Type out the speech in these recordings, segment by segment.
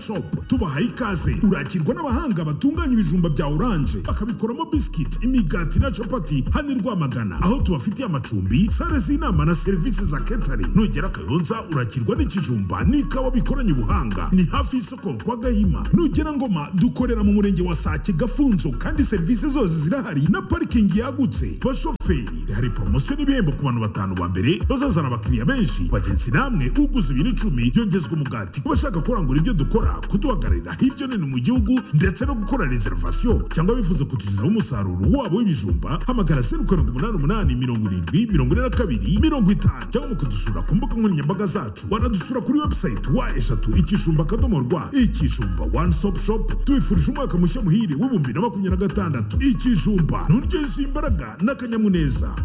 shopu tubahaye ikaze urakirwa n'abahanga batunganya ibijumba bya oranje bakabikoramo bisikiti imigati na capati hano i rwamagana aho tubafitiye amacumbi sale z'inama na serivisi za ketari nugera kayonza urakirwa n'ikijumba n'ikawa bikoranye ubuhanga ni hafi y'isoko kwa gahima nugera ngoma dukorera mu murenge wa sake gafunzo kandi serivisi zose zirahari na parikingi yagutse bashoferi hari poromosiyo n'ibihembo ku bantu batanu ba mbere bazazana abakiriya benshi bagenzi namwe uguze ibiro icumi yongezwa umugati ku bashaka kurangura ibyo dukora kuduhagararira hirya no hino mu gihugu ndetse no gukora reservation cyangwa bifuza kutugezaho umusaruro wabo w'ibijumba hamagara zeru karindwi umunani umunani mirongo irindwi mirongo ine na kabiri mirongo itanu cyangwa mukadusura ku mbuga nkoranyambaga zacu wanadusura kuri website wa eshatu ikijumba akadomo rwa ikijumba one stop shop tubifurije umwaka mushya muhire w'ibihumbi na makumyabiri na gatandatu ikijumba nturyo yuzuye imbaraga n'akanyamuneza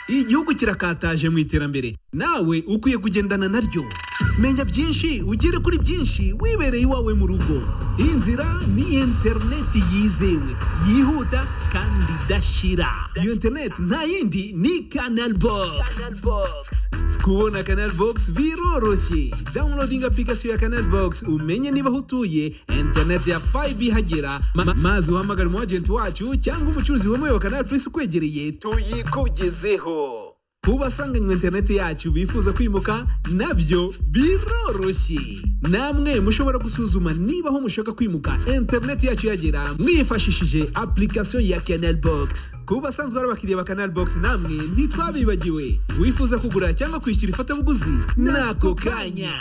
igihugu kirakataje mu iterambere nawe ukwiye kugendana naryo menya byinshi ugere kuri byinshi wibereye iwawe mu rugo iyi nzira ni interineti yizewe yihuta kandi idashira iyo interineti nta yindi ni kanal bogisi kubona kanal bogisi biroroshye dawunilodinga apurikasiyo ya kanal bogisi umenye niba aho utuye interineti ya fayibe ihagera Ma- maze uhamagare umu agenti wacu cyangwa umucuruzi wemewe wa kanal purisi ukwegereye tuyikugezeho kubasanganywe interineti yacu bifuza kwimuka nabyo biroroshye namwe mushobora gusuzuma niba aho mushaka kwimuka interineti yacu yagera mwifashishije application ya canal box ku basanzwe ari abakiriya ba canal box namwe ntitwabibagiwe wifuza kugura cyangwa kwishyura ifatabuguzi n'ako kanya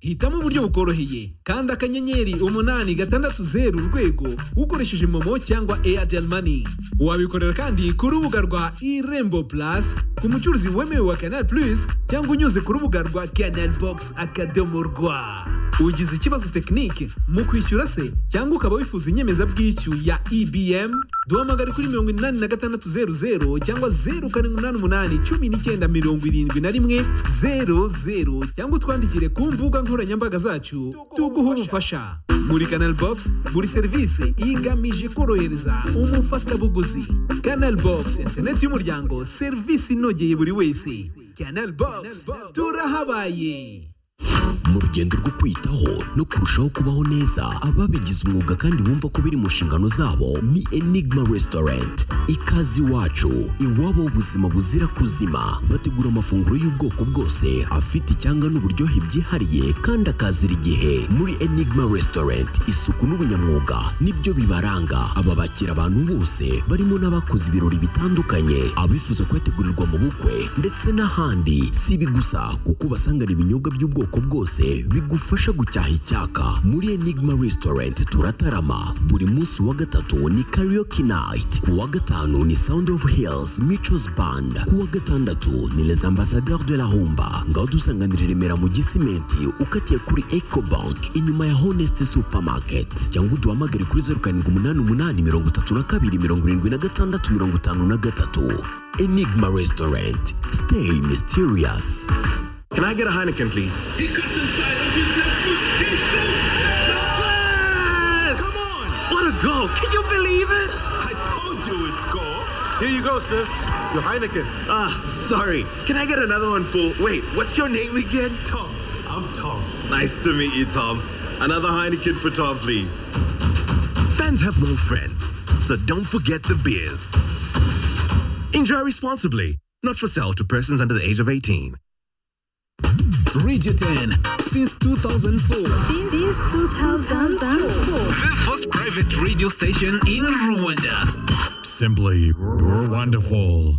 hitamo uburyo bukoroheye kandi akanyenyeri umunani gatandatu zeru urwego ukoresheje momo cyangwa airtel money wabikorera kandi ku rubuga rwa irembo plus ku mucuruzi wemewe wa canal plus cyangwa unyuze ku rubuga rwa canal box akadomo rwa ugize ikibazo tekinike mu kwishyura se cyangwa ukaba wifuza inyemezabwishyu ya ebm duhamagare kuri mirongo inani na gatandatu zeru zeru cyangwa zeru karindwi umunani umunani cumi n'icyenda mirongo irindwi na rimwe zeru zeru cyangwa utwandikire ku mbuga nkoranyambaga zacu tuguhe ubufasha muri canal box buri serivisi igamije korohereza umufatabuguzi canal box interineti y'umuryango serivisi inogeye buri wese canal box turahabaye mu rugendo rwo kwiyitaho no kurushaho kubaho neza ababigize umwuga kandi bumva ko biri mu nshingano zabo ni enigma resitorenti ikaze iwacu iwabo w'ubuzima buzira kuzima bategura amafunguro y'ubwoko bwose afite icyanga n'uburyohe byihariye kandi akazira igihe muri enigma resitorenti isuku n'ubunyamwuga nibyo bibaranga aba bakira abantu bose barimo n'abakoze ibirori bitandukanye abifuza kuyategurirwa mu bukwe ndetse n'ahandi si ibi gusa kuko ubasangana ibinyobwa by'ubwoko bwose bigufasha gucyaha icyaka muri enigma restaurant turatarama buri munsi wa gatatu ni karaoke night ku wa gatanu ni sound of hills michos band ku wa gatandatu ni les ambassadeurs de la humba ngaho dusanganira i remera mu gisimenti ukatiye kuri eco bank inyuma ya honest supermarket cyangwa uduhamagare kuri zeru karindwi umunani umunani mirongo itatu na kabiri mirongo irindwi na gatandatu mirongo itanu na gatatu enigma restaurant stay mysterious Can I get a Heineken, please? Come on! What a goal! Can you believe it? I told you it's goal. Here you go, sir. Your Heineken. Ah, sorry. Can I get another one for? Wait, what's your name again? Tom. I'm Tom. Nice to meet you, Tom. Another Heineken for Tom, please. Fans have no friends, so don't forget the beers. Enjoy responsibly. Not for sale to persons under the age of 18. Radio 10 since 2004 Since 2004. the first private radio station in Rwanda simply wonderful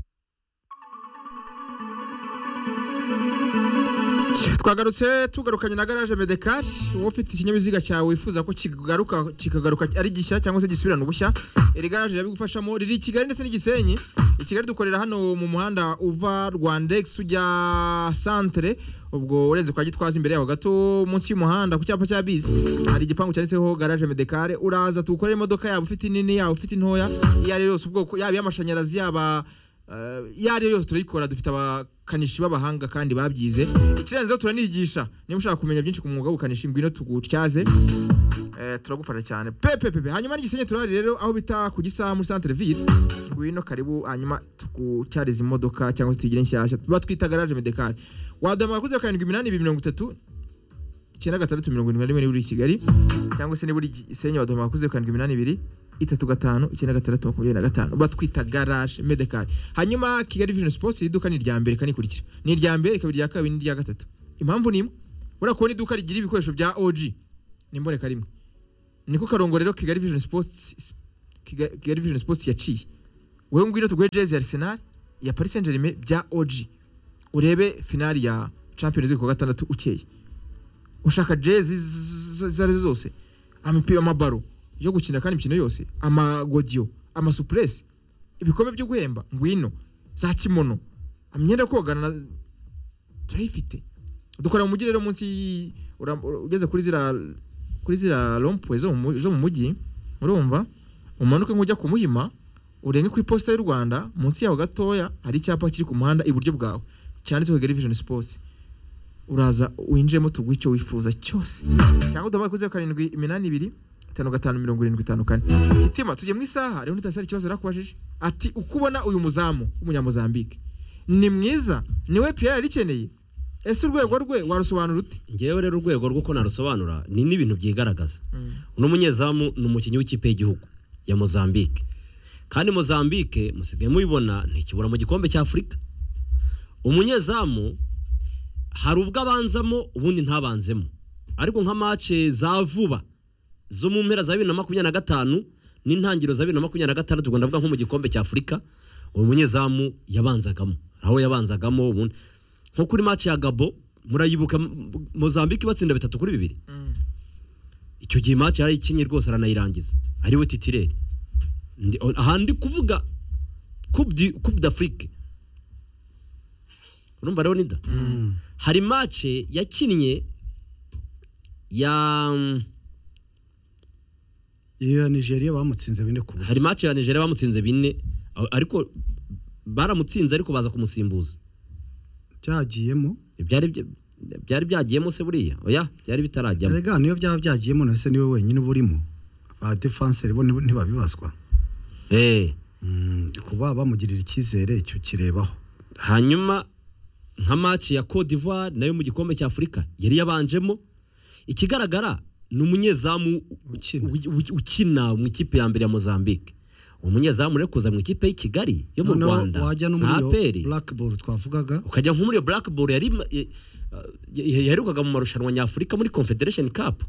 twagarutse tugarukanye na garaje medekari wowe ufite ikinyabiziga cyawe wifuza ko kigaruka kikagaruka ari gishya cyangwa se gisubirana ubushya iri garaje irabigufashamo riri i kigali ndetse n'i gisenyi i kigali dukorera hano mu muhanda uva rwandex ujya santere ubwo urenze kwa gitwaza imbere yaho gato munsi y'umuhanda ku cyapa cya bisi hari igipangu cyanditseho garaje medekare uraza tuwukorera imodoka yaba ufite inini yaba ufite intoya iyo ari yo yose ubwoko yaba iy'amashanyarazi yaba Eh, iyo ari yo yose turayikora dufite abakanishi b'abahanga kandi babyize ikirenzeho turanigisha niba ushaka kumenya byinshi ku mwuga w'ubukanishi ngwino tugutyaze Eh, turagufasha cyane pepe pepe hanyuma n'igisenyi turari rero aho bita ku gisaha muri centre ville ngwino karibu hanyuma tugutyariza imodoka cyangwa se tuyigire nshyashya batwita garage medekari waduhamagara kuri zeru karindwi iminani ibiri mirongo itatu icyenda gatandatu mirongo irindwi na rimwe niba uri i kigali cyangwa se niba uri gisenyi baduha makuze karindwi iminani ibiri itatu gatanu icyenda gatandatu makumyabiri na gatanu batwita garaje medekari hanyuma kigali vijeni sipotsi iri duka ni irya mbere ikanikurikira ni irya mbere rikaba irya kabiri n'irya gatatu impamvu ni imwe urabona kubona iduka rigira ibikoresho bya oji ni imboneka rimwe niko karongo rero kigali vijeni sipotsi Kiga- kigali vijeni sipotsi yaciye wewe ngwino tuguhe jezi ya arsenal ya paris saint germain bya oji urebe finali ya champions league ku wa gatandatu ukeye ushaka jezi z- izo ari zo zose amapira amabaro yo gukina kandi imikino yose amagodiyo amasupuresi ibikombe byo guhemba ngwino za kimono imyenda yo kogana na- turayifite dukorera mu mujyi rero munsi y- ura- ura- ugeze kuri ziriya kuri ziriya rompuwe zo mu mu- zo mu mujyi urumva umanuke nk'ujya ku muhima urenge ku iposita y'u rwanda munsi yaho gatoya hari icyapa kiri ku muhanda iburyo bwawe cyanditseho kigali vision sports uraza winjiremo tuguha icyo wifuza cyose cyangwa udahaye kuri zeru karindwi iminani ibiri itanu gatanu mirongo irindwi itanu kane itima tugiye mu isaha rero ntitasari ikibazo nakubajije ati uko ubona uyu muzamu w'umunyamuzambike ni mwiza niwe piyeri yari ikeneye ese urwego rwe warusobanura ute ngewe rero urwego rw'uko narusobanura ni n'ibintu byigaragaza uno munyezamu ni umukinnyi w'ikipe y'igihugu ya mozambique kandi mozambique musigaye mubibona ntikibura mu gikombe cya afurika umunyezamu hari ubwo abanzamo ubundi ntabanzemo ariko nka mace za vuba zo mu mpera za bibiri na makumyabiri na gatanu n'intangiriro za bibiri na makumyabiri na gatandatu ubwo ndavuga nko mu gikombe cya afurika uwo munyezamu yabanzagamo aho yabanzagamo ubundi nko kuri mace ya gabo murayibuka M- M- mozambique batsinda bitatu kuri bibiri icyo gihe mace yarayikinnye rwose aranayirangiza ariwe titireri Ndi- aha ndi kuvuga coupe du- coupe d'afrique urumva rero nida hari mace yakinnye ya iyo nigeria bamutsinze bine ku busa hari match ya Nigeria bamutsinze bine a- ariko baramutsinze ariko baza kumusimbuza byagiyemo byari bya- byari byagiyemo se buriya oya byari bitarajyamo erega niyo byaba byagiyemo na se niwe wenyine uba urimo ba defanseri bo ntib- ntibabibazwa eh Mm, kuba bamugirira icyizere icyo kirebaho hanyuma nka match ya Cote d'Ivoire nayo mu gikombe cya Afurika yari yabanjemo ikigaragara ni umunyezamu Ukina. u- u- ukina mu ikipe ya mbere ya Mozambique uwo munyezamu rero kuza mu ikipe y'i Kigali yo mu Noneho Rwanda wajya no muri nta iyo aperi blackball twavugaga ukajya nko muri iyo black ball yari eh, eh, yaherukaga mu marushanwa nyafurika muri confederation cup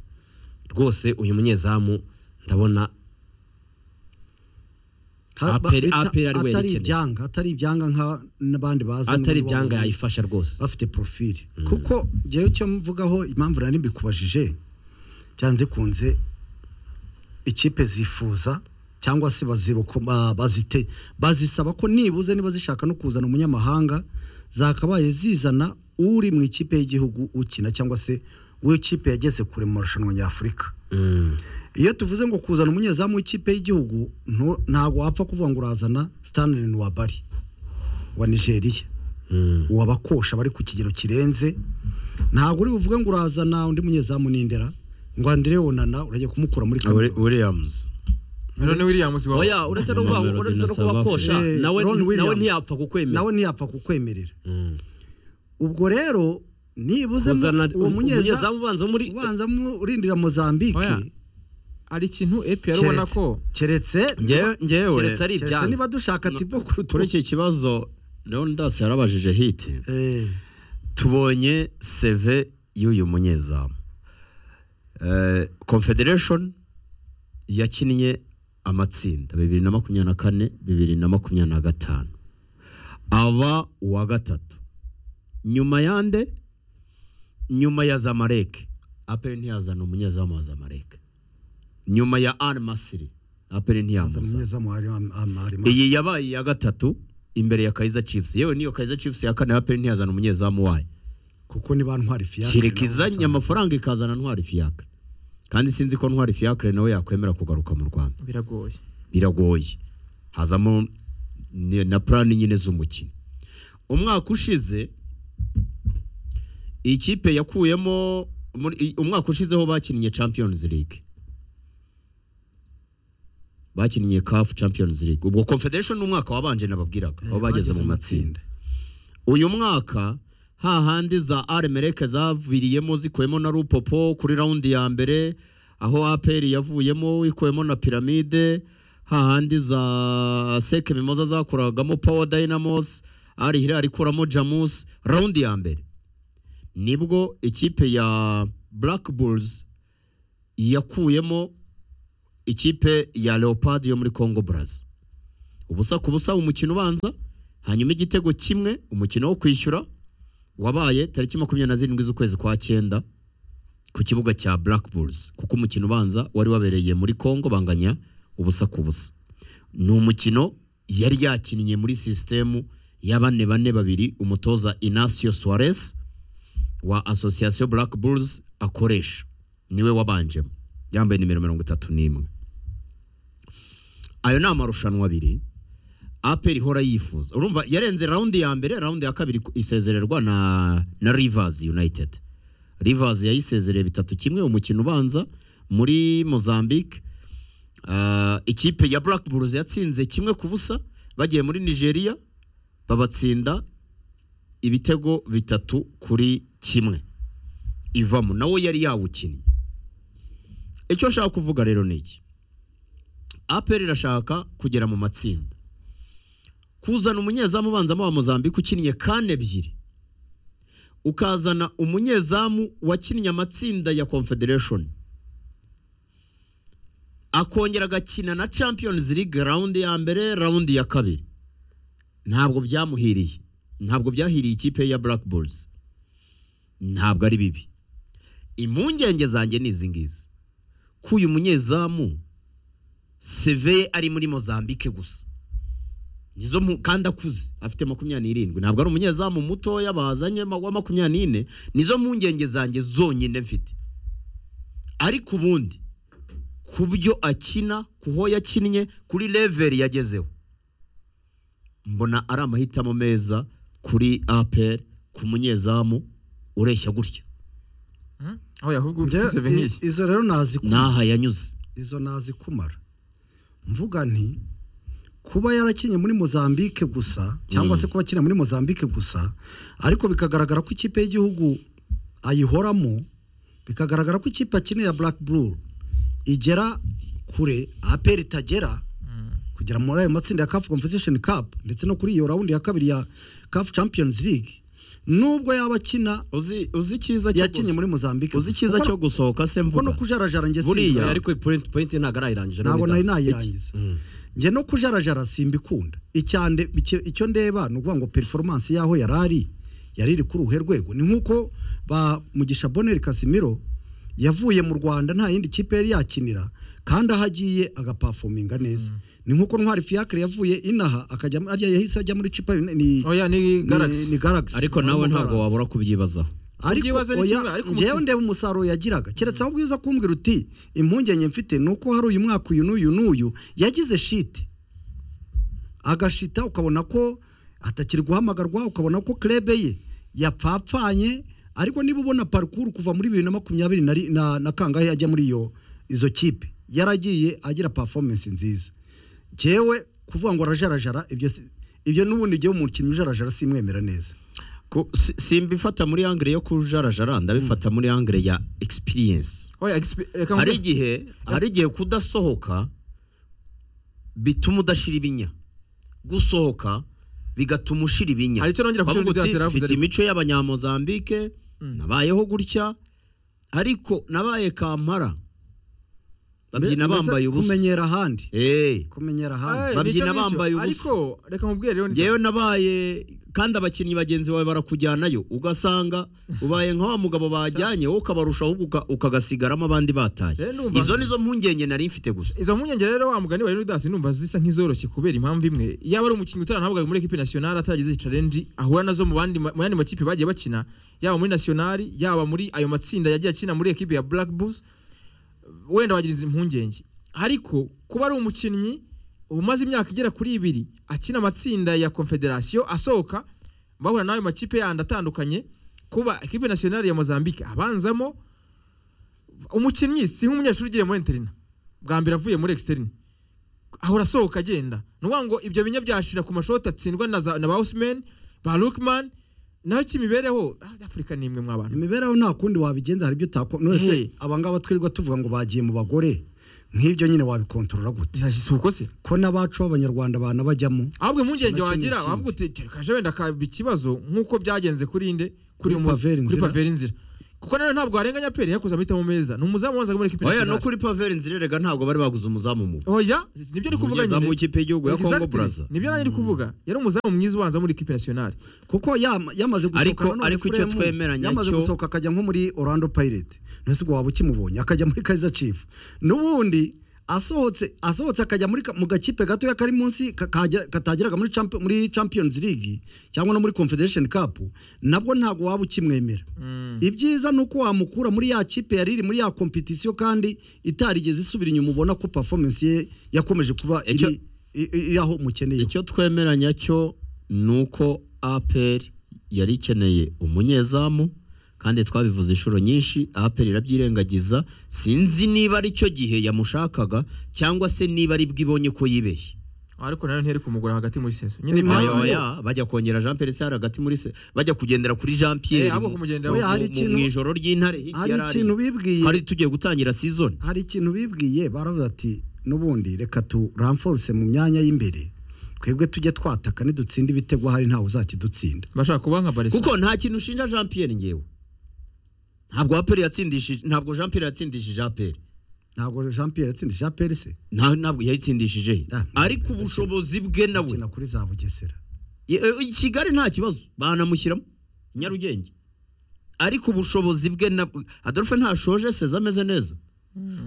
rwose uyu munyezamu ndabona Ha- ba- Aperi- bita- Aperi ari we atari yayikeneye. ibyanga atari ibyanga nka n'abandi bazi atari n'ubu ibyanga wabonye. yayifasha rwose bafite profile kuko njyewe icyo mvugaho impamvu nari mbikubajije byanze kunze ikipe zifuza cyangwa se baziruko ba- bazite bazisaba ko nibuze niba zishaka no kuzana umunyamahanga zakabaye zizana uri mu ikipe y'igihugu ukina cyangwa se w'ikipe yageze kure mu marushanwa nyafurika Mm. iyo tuvuze ngo kuzana umunyezamu w'ikipe y'igihugu ntu- ntabwo wapfa kuvuga ngo urazana Stanley Nwabari wa Nigeria Mm. uwabakosha bari ku kigero kirenze ntabwo uri buvuge ngo urazana undi munyezamu n'indera ngo Andire Onana urajya kumukura muri Uri- Cameroon williams none williams wawe oya uretse no kuba- Mamelodi uretse no na kuba South kosha Eh, nawe Ron nawe Williams. ntiyapfa kukwemera nawe ntiyapfa kukwemerera Mm. ubwo rero nibuze mu- Kuzana uwo um- munyezamu umunyezamu ubanza wo muri ubanzamo urindira Mozambique Oya, hari ikintu epi yari ubona keretse- ko keretse Ngewe- ngewe keretse ari keretse ibyanga niba dushaka tibo kuri iki kibazo leonidas yarabajije hiti eh tubonye seve y'uyu munyezamu Eh, confederation yakinnye amatsinda bibiri na makumyabiri na kane bibiri na makumyabiri na gatanu aba uwa gatatu nyuma yande nyuma ya zamareke aperi ntiyazana umunyezamu wa zamareke nyuma ya ari masiri aperi ntiyamuzana umunyezamu ari ari iyi yabaye iya gatatu imbere ya Kaizer Chiefs yewe niyo Kaizer Chiefs ya kane aperi ntiyazana umunyezamu wayo kuko niba ntwari fiya kereka izanye amafaranga ikazana ntwari fiacre kandi sinzi ko ntwari fiacre nawe yakwemera kugaruka mu rwanda biragoye biragoye hazamo ni- na plani nyine z'umukino umwaka ushize ikipe yakuyemo muri- i- umwaka ushizeho bakinnye champions league bakinnye CAF champions league ubwo confederation ni umwaka wabanje nababwiraga aho bageze mu matsinda uyu mwaka hahandi za aremereke zaviriyemo zikuyemo na rupopo kuri rawundi ya mbere aho aperi yavuyemo ikuyemo na piramide hahandi za seke mimoza zakoragamo power dynamos ari hirari ikuramo jamus rawundi ya mbere nibwo ikipe ya black bulls yakuyemo ikipe ya leopard yo muri congo brazza ubusa ku busa umukino ubanza hanyuma igitego kimwe umukino wo kwishyura wabaye tariki makumyabiri na zirindwi z'ukwezi kwa cyenda ku kibuga cya Black Bulls kuko umukino ubanza wari wabereye muri Congo banganya ubusa ku busa ni umukino yari yakinnye muri sisitemu ya bane bane babiri umutoza Inacio Suarez wa Association Black Bulls akoresha niwe wabanjemo yambaye nimero mirongo itatu n'imwe ayo ni amarushanwa abiri aperi ihora yifuza urumva yarenze rawundi ya mbere rawundi ya kabiri isezererwa na na Rivers United Rivers yayisezereye bitatu kimwe umukino ubanza muri Mozambique Ah, ikipe ya Black Bulls yatsinze kimwe ku busa bagiye muri Nigeria babatsinda ibitego bitatu kuri kimwe ivamo nawe yari yawukinnye icyo nshaka kuvuga rero ni iki aperi irashaka kugera mu matsinda kuzana umunyezamu ubanzamo wa Mozambique ukinnye kane ebyiri ukazana umunyezamu wakinnye amatsinda ya confederation akongera agakina na champions league rawundi ya mbere rawundi ya kabiri ntabwo byamuhiriye ntabwo byahiriye ikipe ya black bulls ntabwo ari bibi impungenge zanjye ni izi ngizi ko uyu munyezamu seveye ari muri mozambique gusa nizo mu- kandi akuze afite makumyabiri n'irindwi ntabwo ari umunyezamu mutoya bazanye ma- wa makumyabiri n'ine nizo mpungenge zanjye zonyine mfite ariko ubundi ku byo akina ku ho yakinnye kuri leveri yagezeho mbona ari amahitamo meza kuri aperi ku munyezamu ureshya gutya aho yahubwo Njye, ufite seve nk'iyi i- izo rero nazi ku- n'aha yanyuze izo nazi kumara mvuga nti kuba yarakinnye muri Mozambique gusa cyangwa se kuba akina muri Mozambique gusa ariko bikagaragara ko ikipe y'igihugu ayihoramo bikagaragara ko ikipe akinira ya Black Blue igera kure APR itagera kugera muri ayo matsinda ya CAF Confederation Cup ndetse no kuri iyo rawundi ya kabiri ya CAF Champions League nubwo yaba akina uzi uzi icyiza cyo yakinnye muri Mozambique uzi icyiza cyo gusohoka se kuko no mvuga kujarajara njye Buriya- simba. ariko point point ntabwo arayirangije ntabwo nari nabidaze. nayirangiza Mm. njye no kujarajara simbikunda icyande icyo- icyo ndeba ni ukuvuga ngo performance yaho yari ari yari iri kuri uruhe rwego ni nk'uko ba mugisha boneri kasimiro yavuye mu rwanda nta yindi kipe yari yakinira kandi aho agiye agapafominga neza ni nk'uko ntwari fiacre yavuye inaha akajya mu- arya yahise ajya muri cipa ni, ni, oya ni ni, galaxy ni galaxy ariko nawe ntabwo wabura kubyibazaho ariko Kubyibaza ni kimwe, oya ariko njyewe umutima- ndeba umusaruro yagiraga keretse aho ubwiza kumbwira uti impungenge mfite ni uko hari uyu mwaka uyu n'uyu n'uyu yagize shite agashita ukabona ko atakiri guhamagarwa ukabona ko krebe ye yapfapfanye ariko niba ubona parikuru kuva muri bibiri na makumyabiri na ri- na- na kangahe ajya muri iyo izo kipe yaragiye agira performance nziza njyewe kuvuga ngo arajarajara ibyo si- ibyo n'ubundi igihe umukinnyi ujarajara simwemera neza Ku- si- simbifata muri angire yo kujarajara ndabifata muri angire ya experience oya expe- reka hari mvuge igihe hari igihe kudasohoka bituma udashira ibinya gusohoka bigatuma ushira ibinya hari icyo nongera ku cyo Bavuga Didier uti, Asera yavuze mfite ariko imico y'abanyamozambike nabayeho gutya ariko nabaye kampara babyina Mbese bambaye ubusa kumenyera ahandi Eh, kumenyera Ay, ahandi nicyo babyina ngicyo. bambaye ubusa. ariko reka mubwire rero ngewe nabaye kandi abakinnyi bagenzi bawe barakujyanayo ugasanga ubaye nka wa mugabo bajyanye wowe ukabarusha ahubwo uka- ukagasigaramo abandi bataye Rero ndumva- izo nizo mpungenge nari mfite gusa izo mpungenge rero wa mugani wa Leonidas numva zisa nk'izoroshye kubera impamvu imwe yaba ari umukinnyi utarantabwaga muri equipe nationale ataragize challenge ahura nazo mu bandi ma- mu yandi makipe bagiye bakina yaba muri nationale yaba muri ayo matsinda yagiye akina muri equipe ya Black Bulls wenda wagira izi mpungenge ariko kuba ari umukinnyi umaze imyaka igera kuri ibiri akina amatsinda ya Confederation asohoka bahura n'ayo makipe yandi atandukanye kuba equipe nationale ya Mozambique abanzamo umukinnyi si nk'umunyeshuri ugiye muri interina bwa mbere avuye muri exterine ahora asohoka agenda ni ukuvuga ngo ibyo binya byashira ku mashoti atsindwa na, za, na ba Osimhen, ba Lukman naho cy'imibereho ah, afurika ni imwe mw'abantu imibereho nta kundi wabigenza hari ibyo utakora Hey. none aba ngaba twirirwa tuvuga ngo bagiye mu bagore nk'ibyo nyine wabikontorora gute si uko se ko n'abacu b'abanyarwanda bana bajyamo ahubwo impungenge Nacyo ni wagira ikindi. wavuga uti tereka ejo wenda kaba ikibazo nk'uko byagenze kuri nde kuri Kuri mu- Paveri kuri Nzira. paveri inzira kuko nawe ntabwo warenganya peri yakoze amahitamo meza ni umuzamu wanzaga muri ekipi oya no nasiyonari kuri paveri nzira erega ntabwo bari baguze umuzamu mubi oya nibyo ari kuvuga umunyezamu nyine w'ikipe y'igihugu ya Congo Exactly. Brazza nibyo nanjye ari kuvuga yari umuzamu mwiza ubanza muri ekipi nasiyonari kuko yama- yamaze gusohoka Ariko- nanone ariko icyo Fremu, twemeranya yamaze cyo- gusohoka akajya nko muri Orlando Pirates ntese waba ukimubonye akajya muri Kaizer Chiefs n'ubundi asohotse asohotse akajya muri ka- mu gakipe gatoya kari munsi ka- kajya- katageraga muri champ, muri Champions League cyangwa no muri Confederation Cup nabwo ntabwo waba ukimwemera ibyiza ni uko wamukura muri ya kipe yari iri muri ya competition kandi itarigeze isubira inyuma ubona ko performance ye yakomeje kuba iri Icyo- i- i- iri aho umukeneye icyo twemeranya cyo ni uko apr yari ikeneye umunyezamu kandi twabivuze inshuro nyinshi apr irabyirengagiza sinzi niba ari cyo gihe yamushakaga cyangwa se niba ari bwibonye ko yibeshye ariko nawe ntiyari kumugura hagati muri seso nyine Oya, Impamvu- oya, bajya kongera jean pierre sare hagati muri se bajya kugendera kuri jean Eh, pierre ahubwo mu- kumugenda Oya, hari mu- ikintu- mu ijoro ry'intare hirya hari yari ari. ikintu bibwiye hari tugiye gutangira season hari ikintu bibwiye baravuga ati n'ubundi reka turamforuse mu myanya y'imbere twebwe tujye twataka nidutsinda ibitego hari ntawe uzakidutsinda bashaka kuba nka barisa kuko nta kintu ushinja jean pierre ngewe ntabwo apr yatsindishije ntabwo jean pierre yatsindishije apr ntabwo jean pierre yatsindije jean pierre se nta ntabwo yayitsindishije he. Ah, ariko ubushobozi bwe nawe akina kuri za bugesera I- e- i kigali nta kibazo banamushyiramo i nyarugenge ariko ubushobozi bwe na adolphe ntashoje seza ameze neza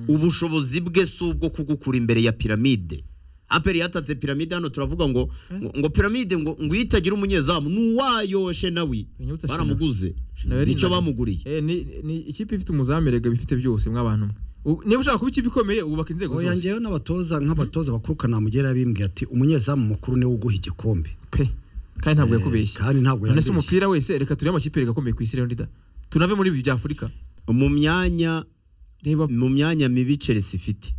ubushobozi bwe si ubwo kugukura imbere ya piramide aperi yatatse piramide hano turavuga ngo ngo- ngo piramide ngo ngo iyo itagira umunyezamu ni uwayoshe nawe Winyibutsa Shina. baramuguze Shina yari nicyo inani. bamuguriye Eh, ni ni ikipe ifite umuzamu erega bifite byose mw'abantu mwe U- niba ushaka kuba ikipe ikomeye wubaka inzego oya zose ngewe n'abatoza nk'abatoza bakuru kanamugera yabimbwiye ati umunyezamu mukuru niwe uguha igikombe pe kandi ntabwo Eh, yakubeshye kandi ntabwo none se yambeshye. umupira wese reka turebe amakipe erega akomeye ku isi rero ndida tunave muri ibi bya afurika mu myanya reba mu myanya mibi chelsea ifite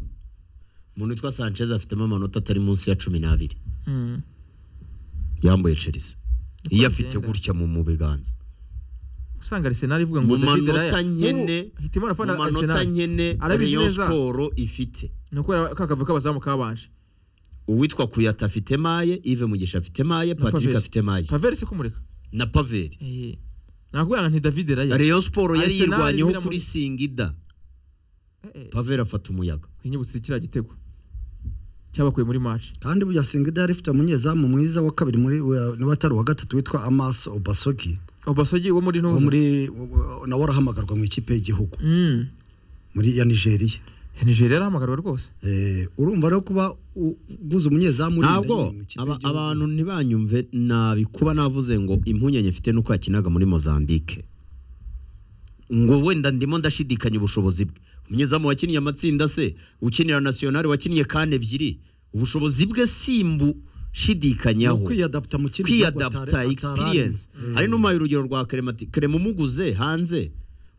umuntu witwa sanchez afitemo amanota atari munsi ya cumi n'abiri Mm. yambuye chelsea iyo afite bigenda. gutya mu mu biganza usanga arisenali ivuga ngo mu david manota raya nyene Ubu hitimo mu arafana manota arisenali nyene Arabizi rayon neza. sport ifite ni ukubera ka kavuyo k'abazamu kabanje uwitwa kuyata afite maye ive mugisha afite maye patrick Paveri. afite maye paveri se kumureka na paveri Eh, nakubwira ngo nti david raya rayon sport yari Arsenal yirwanyeho iramura- kuri singida Eh, eh, paveri afata umuyaga winyibutse kiriya gitego cyabakuye muri match kandi burya singida yari ifite umunyezamu mwiza wa kabiri muri wa- niba atari uwa gatatu witwa amaso obasogi obasogi wo muri wo ntuza muri nawe arahamagarwa mu ikipe y'igihugu Mm. muri ya nigeria nigeria yarahamagarwa rwose Eh, urumva rero kuba u- uguze umunyezamu urinda ntabwo nyine mu kipe aba- y'igihugu. abantu ntibanyumve nabi kuba navuze ngo impunyanya mfite nuko yakinaga muri mozambique ngo wenda ndimo ndashidikanya ubushobozi bwe umunyezamu wakiniye amatsinda se ukinira nasiyonari wakiniye kane ebyiri ubushobozi bwe simbu Ni shidikanyaho ukwiyadapta mu kindi gihugu kwiyadapta atari- experience atararenze. hari n'umpaye urugero rwa keremati kerema umuguze hanze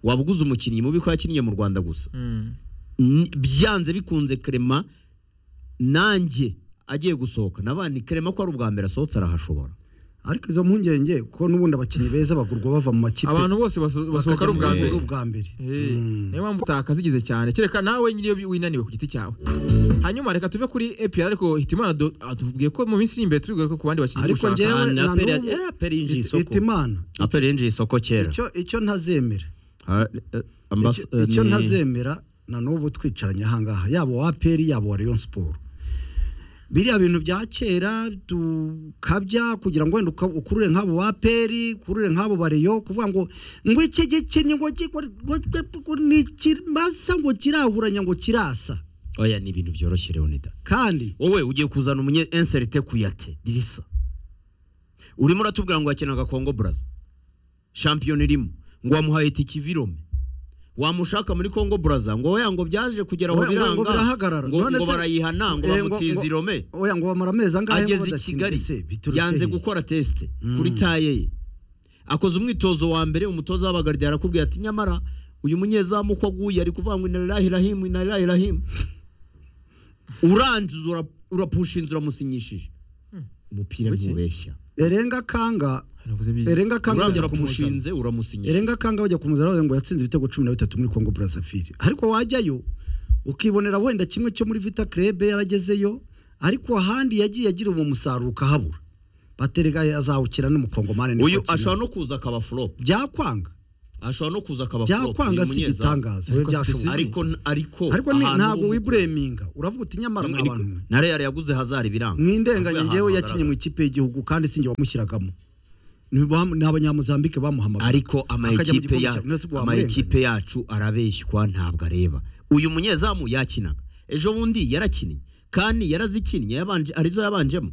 waba uguze umukinnyi mubi ko yakiniye mu rwanda gusa Mm. N- byanze bikunze kerema nanjye agiye gusohoka nabandi kerema ko ari ubwa mbere asohotse arahashobora ariko izo mpungenge ko n'ubundi abakinnyi beza bagurwa bava mu makipe abantu bose baso- basohoka ari ubwa mu mbere ari ubwa mbere Eh, niyo mpamvu utakazigize cyane kereka nawe nyiri iyo winaniwe ku giti cyawe hanyuma reka tuve kuri APR ariko hitimana do- atubwiye ko mu minsi iri imbere turibuye ko ku bandi bakinnyi ariko dushaka. ngewe Kandi na aperi n'ubu- eh, aperi yinjiye It- isoko itimana aperi yinjiye isoko kera icyo icyo ntazemera Ha- eh, ambas- Icyo- eh, icyo ni- ntazemera na n'ubu twicaranye ahangaha yaba wa peri yaba wa Rayon Sport biriya bintu bya kera tukabya kugira ngo wenda uka- ukurure nk'abo ba peri ukurure nk'abo ba Rayon kuvuga ngo ngo iki gikenye ngo ki- ngo- ngo- ngo ni kirasa ngo kirahuranya ngo kirasa oya ni ibintu byoroshye leonida kandi wowe ugiye kuzana umunye inserite kuyate dirisa urimo uratubwira ngo yakinaga kongo brazza shampiyona irimo ngo wamuhaye itiki virome wamushaka muri kongo brazza ngo oya ngo byaje kugera aho Oya, ngo- ngo biranga birahagarara. ngo None ngo se- barayihana ngo Eh, ngo- bamutiza ngo- irome oya ngo bamara amezi angahe ageze i Kigali yanze gukora tesite kuri taye ye akoze umwitozo wa mbere umutoza w'abagaride arakubwira ati nyamara uyu munyezamu uko aguye ari kuvuga ngo inarirahi rahimu inarirahi rahimu urangiza ura- urapusha inzu uramusinyishije umupira Buke. ntubeshya erenga kanga navuze bi- erenga kanga uragera ku mushinze uramusinyira erenga kanga bajya kumuzana bavuga ngo yatsinze ibitego cumi na bitatu muri kongo brazzaville ariko wajyayo ukibonera wenda kimwe cyo muri vita club yaragezeyo ariko ahandi yagiye agira uwo musaruro ukahabura baterega azawukira no mu kongo mane niko uyu akina. ashobora no kuza akaba flop byakwanga ashobora no kuza akaba flop byakwanga uyu si munyezamu. igitangaza wowe Ariko afite byashoboka izindi. ariko ariko ariko ni- ahantu ntabwo h'ubu- wibureminga uravuga uti nyamara Ariko- nk'abantu mwe na real yaguze hazari biranga mwindenganye Avuye ngewe ahantu yakinye mu hagaragara. ikipe y'igihugu kandi sinjye wamushyiragamo Ni ba- ni abanyamuzambike bamuhamagaye ariko ama Akajya mu ekipe gikombe ya- cya- mwese ama wamurenganije. ekipe yacu arabeshywa ntabwo areba uyu munyezamu yakinaga ejo bundi yarakinnye kandi yarazikinnye yabanje arizo yabanjemo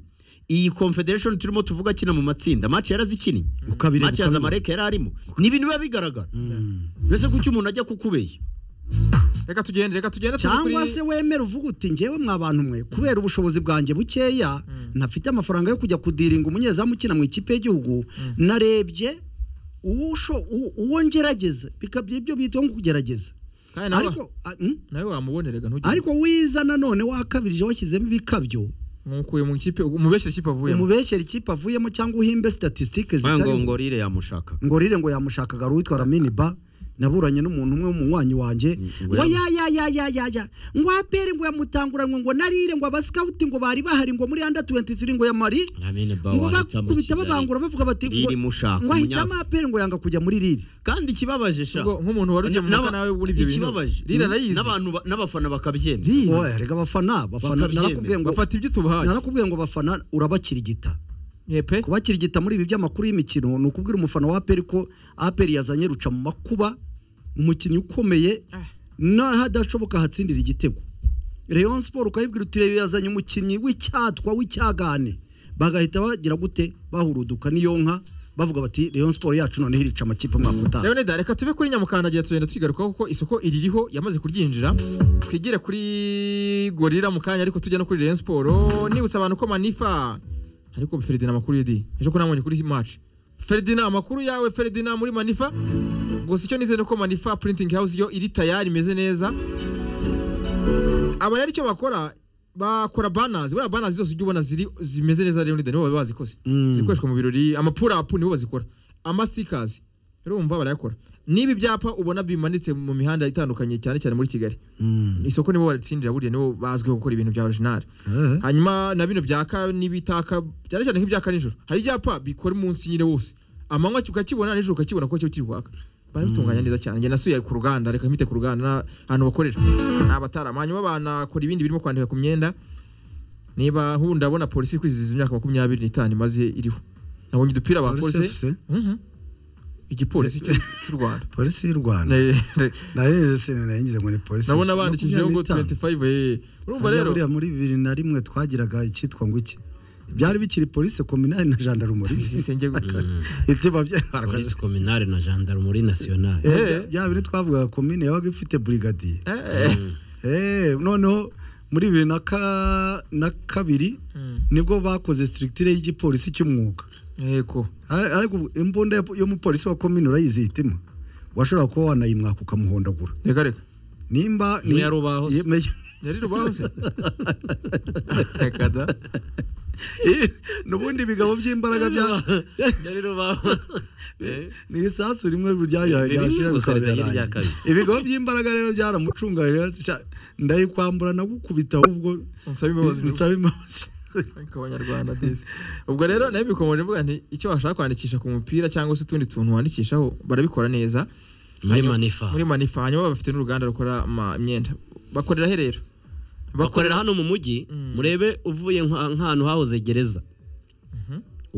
iyi confederation turimo tuvuga akina mu matsinda match yarazikinnye Ukabireba, match ya ukabibona. zamareke yari arimo ni ibintu biba bigaragara mbese kuki umuntu ajya kukubeshya reka tugende reka tugende tujye cyangwa kuri- se wemera uvuga uti ngewe mwa bantu mwe kubera ubushobozi bwanjye bukeya ntafite amafaranga yo kujya kudiringa umunyezamu ukina mu ikipe y'igihugu narebye uwusho- u- uwo ngerageza bikabye ibyo bita ngo kugerageza kandi nawe ariko a- mm? nawe wamubonerega ntugire ariko wiza nanone wakabirije washyizemo ibikabyo umukuye mu kipe umubeshyira ikipe avuyemo umubeshyera ikipe avuyemo cyangwa uhimbe statisitike ngo zitari ngorire yamushaka ngorire ngo yamushakaga ruwitwara miniba naburanye n'umuntu umwe w'umunywanyi wanjye ngo ngo yamu- ya ya ya ya ya ya ngo apere ngo yamutanguranywe ngo narire ngo abasikawuti ngo bari bahari ngo muri anda 23 ngo ya mari ngo bakubita babangura bavuga bati ngo riri mushaka ngo ahitamo umunyaf- apere ngo yanga kujya muri riri kandi ikibabaje sha Ubwo nk'umuntu wari ugiye mu N'aba- mutwe nawe muri ibyo bintu ikibabaje rira arayizi n'abantu ba- n'abafana bakabyemera rira oya rega abafana bafana Bakabyemera. narakubwiye ngo bafata ibyo tubahaye narakubwiye ngo bafana urabakirigita yepe kubakirigita muri ibi by'amakuru y'imikino ni ukubwira umufana wa aperi ko aperi yazanye ruca mu makuba umukinnyi ukomeye Ah. n'ahadashoboka hatsindira igitego Rayon Sport ukayibwira uti reyo yazanye umukinnyi w'icyatwa w'icyagane bagahita bagira gute bahuruduka n'iyo nka bavuga bati Rayon Sport yacu noneho irica amakipe mwaka utaha Leonida reka tuve kuri nyamukandagira tugenda tuyigarukaho kuko isoko iririho yamaze kuryinjira twigire kuri gorira mu kanya ariko tujya no kuri Rayon Sport nibutsa abantu ko Manifa ariko Ferdinand amakuru yedi ejo ko namubonye kuri match Ferdinand amakuru yawe Ferdinand muri Manifa gusa icyo nizeye ni uko Manifa printing house yo iri tayari imeze neza aba rero icyo bakora bakora banners buriya banners zose ujya ubona ziri zimeze neza Leonida nibo baba bazikoze zikoreshwa mu birori amapura apu nibo bazikora amasitikazi urumva barayakora n'ibi byapa ubona bimanitse mu mihanda itandukanye cyane cyane muri kigali isoko nibo baritsindira buriya nibo bazwiho gukora ibintu bya orijinali hanyuma na bino byaka n'ibitaka cyane cyane nk'ibyaka nijoro hari ibyapa bikora umunsi nyine wose amanywa ki- ukakibona nijoro ukakibona kuko cyo kiri kwaka barabitunganya neza cyane njye nasuye ku ruganda reka mpite ku ruganda na- ahantu bakorera ni abatarama hanyuma banakora ibindi birimo kwandika ku myenda niba nk'ubu ndabona polisi iri kwizihiza imyaka makumyabiri n'itanu imaze iriho nabonye udupira bakoze Mhm. igipolisi cy'u cy'u rwanda polisi y'u Rwanda Ne- nayo sinanayigize ngo ni polisi nabona bandikishijeho ngo 25 eh. urumva Hariya rero buriya muri bibiri na rimwe twagiraga icyitwa ngo iki byari bikiri polisi kominari na jandarumori isenge ibyo polisi kominari na gendarmerie nationale Eh. bya biri twavugaga komine yabaga ifite burigadiye Eh, Eh, noneho muri bibiri na ka- na kabiri nibwo bakoze sitirigitire y'igipolisi cy'umwuga yego Ar- ariko imbunda yo- y'umupolisi wa komine urayizihitima washobora kuba wanayimwaka ukamuhondagura reka reka nimba Imwe ya rubaho se. Yemeye- yari rubaho se reka da Eh, nubundi bigabo by'imbaraga bya ni isasu rimwe ryahira- Ni rimwe ryashira gusa bikaba ritagira byarangiye. irya kabiri. ibigo by'imbaraga rero byaramucunga rero, sha, ndayikwambura nagukubita ahubwo nsaba imbabazi bisaba imbabazi ku banyarwanda disi ubwo rero nayo bikomeje mvuga nti icyo washaka kwandikisha ku mupira cyangwa se utundi tuntu wandikishaho barabikora neza muri manifa muri manifa hanyuma bafite n'uruganda rukora ama- imyenda bakorera he rero bakorera hano mu mujyi murebe uvuye nka- nk'ahantu hahoze gereza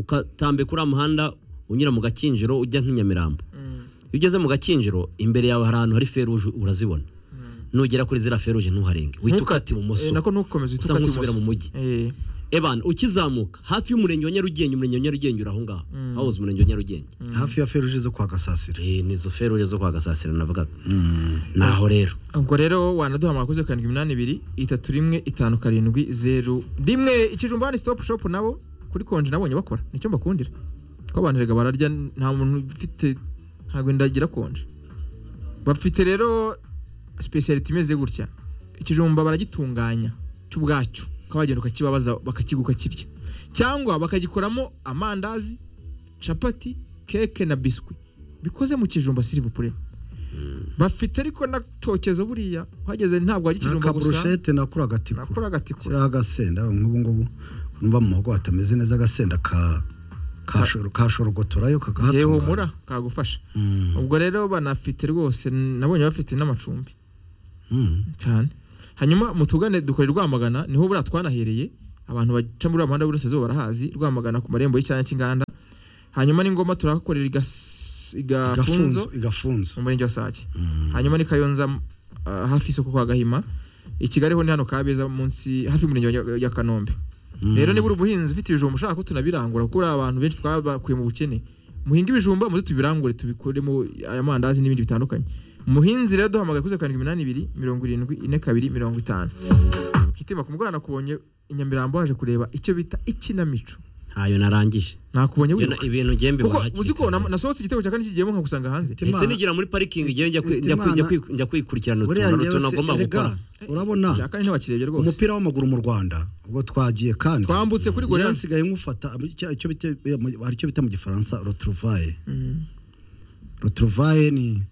ukatambe kuri muhanda unyura mu gakinjiro ujya nk'inyamirambo iyo ugeze mu gakinjiro imbere yawe hari ahantu hari feruje urazibona nugera kuri ziriya feruje ntuharenge wita ukata ibumoso Eh, nako ntukomeze uhite usa ukata nk'usubira ibumoso. mu mujyi Eh, ebana ukizamuka hafi y'umurenge wa nyarugenge umurenge wa nyarugenge uri aho ngaho hahoze umurenge wa nyarugenge hafi ya feruje zo kwa gasasira Eh, ni izo feruje zo kwa gasasira navugaga naho rero ubwo rero wanaduhamagara kuri zeru karindwi iminani ibiri itatu rimwe itanu karindwi zeru rimwe ikijumba ni sitopu shopu nabo kuri konji nabonye bakora nicyo mbakundira ko abantu rega bararya nta muntu ufite ntabwo ndagira konji bafite rero sipesiyaliti imeze gutya ikijumba baragitunganya cy'ubwacyo ukaba wagenda ukakibabaza bakakiguka kirya cyangwa bakagikoramo amandazi capati keke na biswi bikoze mu kijumba sirivupure bafite ariko na tokezo buriya uhageze ntabwo hari ikijumba gusa akaburushete nakura agatikura nakora agatikura shyiraho agasenda nk'ubu ngubu numva mu muhogo hatameze neza agasenda ka kashoro- kashorogotorayo igihe kakahatunganya humura kagufasha Mm, ubwo rero banafite rwose nabonye bafite n'amacumbi mm. cyane hanyuma mutugane dukore rwamagana niho buriya twanahereye abantu baca muri umuhanda w'iburasirazuba barahazi rwamagana ku marembo y'icyanya cy'inganda hanyuma n'ingoma turahakorera igas- igafunzo igafunzo igafunzo mu murenge wa sake hanyuma ni kayonza ah, hafi y'isoko kwa gahima i kigali ho ni hano kabeza munsi hafi y'umurenge wa Nya- ya kanombe rero niba uri ubuhinzi ufite ibijumba ushaka ko tunabirangura kuko uri abantu benshi twabakuye mu bukene muhinga ibijumba muze tubirangure tubikoremo aya mandazi n'ibindi bitandukanye muhinzi rero duhamagaye kuri zeru karindwi iminani ibiri mirongo irindwi ine kabiri mirongo itanu hitima ku mugoroba nakubonye i nyamirambo waje kureba icyo bita ikinamico ntayo narangije nakubonye Iyo na- wiruka ibintu njye kuko mbibona uzi ko hakiri na- nasohotse igitego cya kane kigiyemo nkagusanga hanze Hitima- ese nigira muri parikingi njyewe njya kwi- njya kwi- njya kwi- njya kwikurikirana buriya utuntu njyewe n'utuntu se nagomba gukora erega urabona cya kane ntibakirebye rwose umupira w'amaguru mu rwanda ubwo twagiye kandi twambutse kuri njyewe goriyani nsigaye nkufata icyo- icyo bita hari icyo bita mu gifaransa rotruvaye rotruvaye ni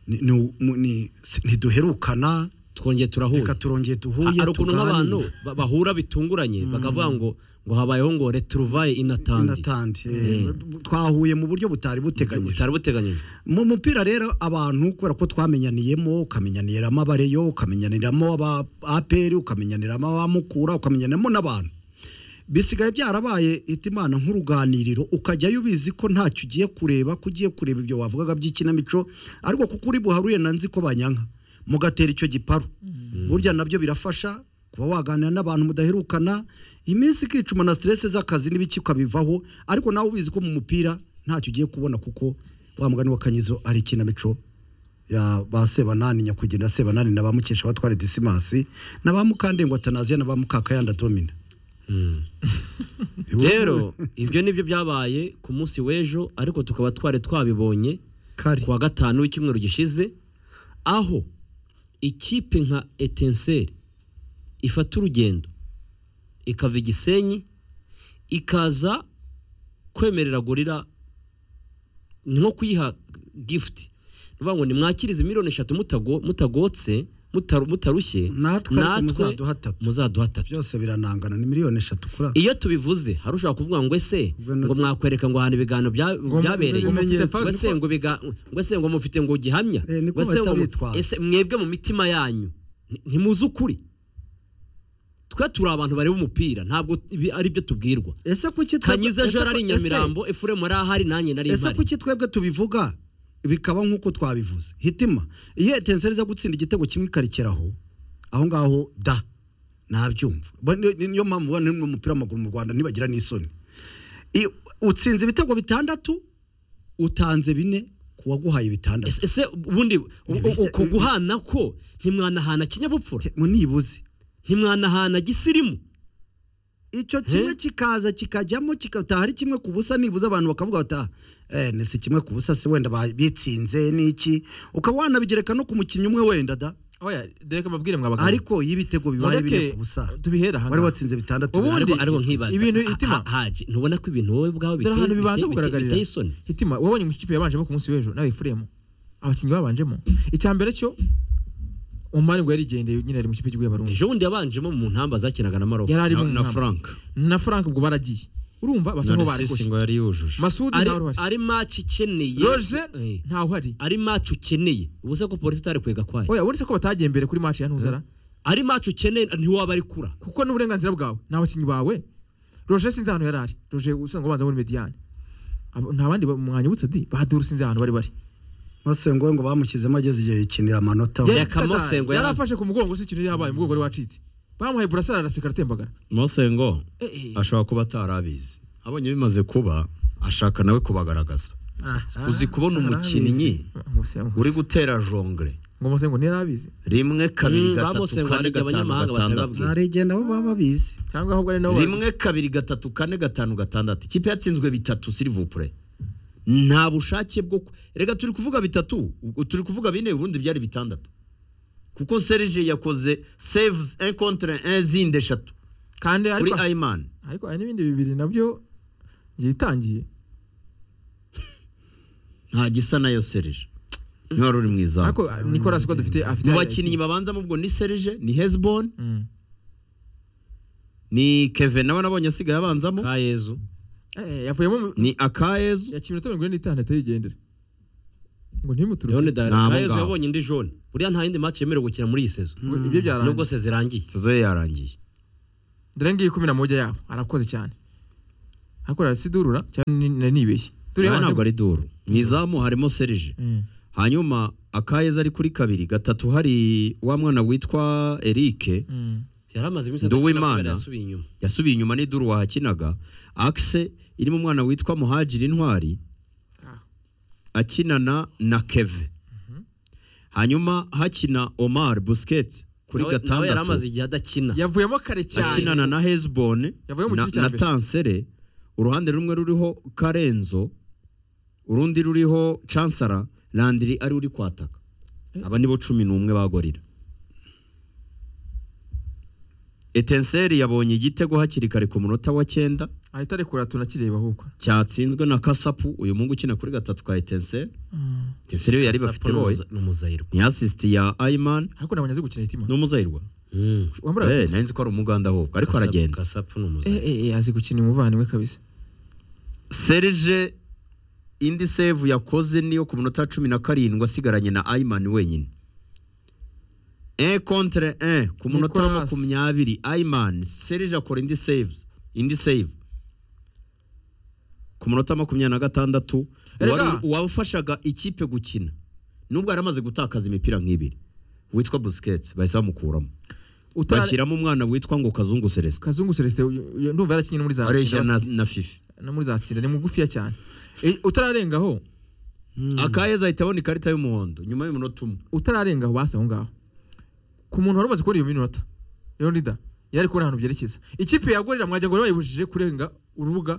ni- ni mu- ni- si- ntiduherukana twongeye turahura reka turongeye duhuye hari ukuntu tuganire. nk'abantu ba- bahura bitunguranye bakavuga ngo ngo habayeho ngo returuvaye inatandi inatandi eh, twahuye mu buryo butari buteganyije butari buteganyijwe mu mupira rero abantu kubera ko twamenyaniyemo ukamenyaniramo abareyo ukamenyaniramo aba aperi ukamenyaniramo abamukura ukamenyaniramo n'abantu bisigaye byarabaye imana nk'uruganiriro ukajyayo ubizi ko ntacyo ugiye kureba ko ugiye kureba ibyo wavugaga by'ikinamico ariko kuko uri buharuye na nzi ko banyanka mugatera icyo giparu burya nabyo birafasha kuba waganira n'abantu mudaherukana iminsi ikicuma na siteresi z'akazi n'ibiki ukabivaho ariko nawe ubizi ko mu mupira ntacyo ugiye kubona kuko wa mugani w'akanyizo ari ikinamico ya ba sebanani nyakugenda sebanani na ba mukesha batware disimasi na ba mukandengwa tanaziya na ba mukakayanda domina rero ibyo nibyo byabaye ku munsi w'ejo ariko tukaba twari twabibonye kari kuwa gatanu w'icyumweru gishize aho ikipe nka etenseri ifata urugendo ikava i gisenyi ikaza kwemerera gorira nko kuyiha gifuti ni ukuvuga ngo nimwakirize miliyoni eshatu mutago- mutagotse mutaru- mutarushye natwe ariko muzaduha tatu muzaduha tatu byose biranangana ni miliyoni eshatu kuri aho. iyo tubivuze hari ushobora kuvuga ngo ese Ubwo ni- ngo mwakwereka ngo ahantu ibiganiro bya- Ngo mu- byabereye ngo mufite ngo facts, ese ngo biga- ngo ese ngo mufite ngo gihamya Eh, niko ngo ese ngo mu- batabitwaza. ese mwebwe mu mitima yanyu nti- ntimuzi ukuri twe turi abantu bareba umupira ntabwo ibi ari byo tubwirwa ese kuki twebwe- kanyiza ese ejo ari ku- nyamirambo efuremu yari ahari nanjye nari ese- ese mpari kuki twebwe tubivuga bikaba nk'uko twabivuze hitima iyo etenseri iza gutsinda igitego kimwe ikarikeraho aho ngaho da nabyumva Bo- ni- ni- niyo mpamvu ubona n'umupira w'amaguru mu rwanda ntibagira n'isoni I- utsinze ibitego bitandatu utanze bine ku waguhaye bitandatu ese ese ubundi u- u- uko guhana ko ntimwanahana kinyabupfura Te- mu nibuze ntimwanahana gisirimu icyo kimwe kikaza kikajyamo kigataha ari kimwe ku busa nibuze abantu bakavuga bati "Ah, eh, ni si kimwe ku busa se wenda ba- bitsinze n'iki ukaba wanabigereka no ku mukinnyi umwe wenda da oya dereka mbabwire mwabagabo ariko iyo ibitego bibaye bine mureke ku busa tubihera aha wari ngaha. watsinze bitandatu Ubundi- ariko ariko nkibaza ibintu ha- itima- ha- haje ntubona ko ibintu wowe ubwawe dore ahantu biteye- bibanza biteye kugaragarira biteye isoni hitima wabonye mu ikipe yabanjemo ku munsi w'ejo nawe efuremu abakinnyi babanjemo icya mbere cyo umumari ngo yarigendeye nyine ari mu kipe cy'igihugu y'abarundi ejo bundi yabanjemo mu ntamba zakinaga na maroko yari ari mu na, na nama. frank na frank ubwo baragiye urumva basa na nkaho risisi barikoshe ngo yari yujuje masudi ari, ntawe uruhari ari match ikeneye roje Eh, ntawe uhari ari match ukeneye ubuse ko polisi itari kwega kwayo oya uretse ko batagiye mbere kuri match ya ntuzara ari match ukeneye ntiwaba ari kura kuko n'uburenganzira bwawe ni abakinnyi bawe roje sinzi ahantu yari ari roje usanga ubanza muri mediyani Abo- nta bandi ba- mwanyibutse di bahaduru sinzi ahantu bari bari masengo ngo bamushyizemo ageze igihe yikinira amanota Ya- Yari- Yakamo Sengo yari yari- afashe ku mugongo si ikintu yabaye umugongo wari wacitse bamuhaye burasara arasekara atembagara mosengo Eh, eh. ashobora kuba atarabizi abonye bimaze kuba ashaka nawe kubagaragaza uzi kubona umukinnyi Umusengo- uri gutera jongre ngo musengo ntiyari abizi rimwe kabiri Mm, ba gatatu Mosengo kane haribyo gatanu abanyamahanga gatandatu batabibabwira. narigenda bo baba bizi cyangwa ahubwo ari nabo rimwe kabiri gatatu kane gatanu gatandatu ikipe yatsinzwe bitatu sirivupure nta bushake bwo ku- reka turi kuvuga bitatu ubwo turi kuvuga bine ubundi byari bitandatu kuko serge yakoze saves un contre un zindi eshatu kandi kuri ariko ayimani ariko hari n'ibindi bibiri nabyo byitangiye nta gisa nayo serije niba uri mu izamu ariko nikorasi ko dufite afite mu bakinnyi babanzamo ubwo ni serije ni hezbon Mm. ni kevin nawe nabonye asigaye abanzamo ka yezu Eh, yavuyemo mu- ni akayezu yakira iminota mirongo ine n'itanu atari yigendere ngo ntimuturuke leone Nta ka yezu mugabo. yabonye indi jone buriya nta yindi match yemerewe gukina muri iyi sezo Ngo ibyo nubwo byarangiye se zirangiye sezo ye yarangiye dore ngiye kumi na mujya yabo arakoze cyane hakorera sidurura cyane ni- nari nibeshye turi nawe ntabwo yabanje ari duru mu izamu harimo serije Mm. hanyuma akayezu ari kuri kabiri gatatu hari wa mwana witwa erike Mm. yari amaze iminsi Nduwimana. adakina kubera yasubiye inyuma yasubiye inyuma ni duru wahakinaga akise irimo umwana witwa muhajiri intwari Ah. akinana na keve hanyuma hakina omar busiketi kuri Nawe- nawe yari amaze gatandatu igihe adakina yavuyemo kare cyane akinana na hezbone Yavuye mu na- gice cya na mbere. tansere uruhande rumwe ruriho karenzo urundi ruriho cansara landiri ari uri kwataka aba nibo cumi n'umwe bagorira etenseri yabonye igitego hakiri kare ku munota wa cyenda ahita arekura tunakireba ahubwo cyatsinzwe na kasapu uyu mungu ukina kuri gatatu ka etenseri etenseri yari bafite Sapporo boye ni umuzayiro ni asisiti ya ayimani ariko nabonye azi gukina itima ni umuzayirwa Mm. wambara Eh, agatete nari nzi ko ari umuganda ahubwo ariko Kasapu- aragenda kasapu ni eh umuzayiro eh eh, azi gukina umuvandimwe kabisa serge indi save yakoze niyo ku munota wa cumi na karindwi asigaranye na ayimani wenyine e contre e ku munota wa Nicolas. makumyabiri ayimani serge akora indi save indi save ku munota wa makumyabiri na gatandatu Erega. wari- uwafashaga ikipe gukina nubwo yari amaze gutakaza imipira nk'ibiri witwa busiketi bahise bamukuramo utara bashyiramo umwana witwa ngo kazungu celestin kazungu celestin uyu- uyu- ndumva yarakinnye no muri za areshya tsinda na, batsi- na fifi no muri za tsinda ni mugufiya cyane Eh, utararengaho akayeza ahita abona ikarita y'umuhondo nyuma y'umunota umwe utararengaho basi aho ngaho ku muntu wari umaze kubona iyo minota rero nida yari kubona ahantu byerekeza ikipe yagorera mwajya ngo bayibujije kurenga urubuga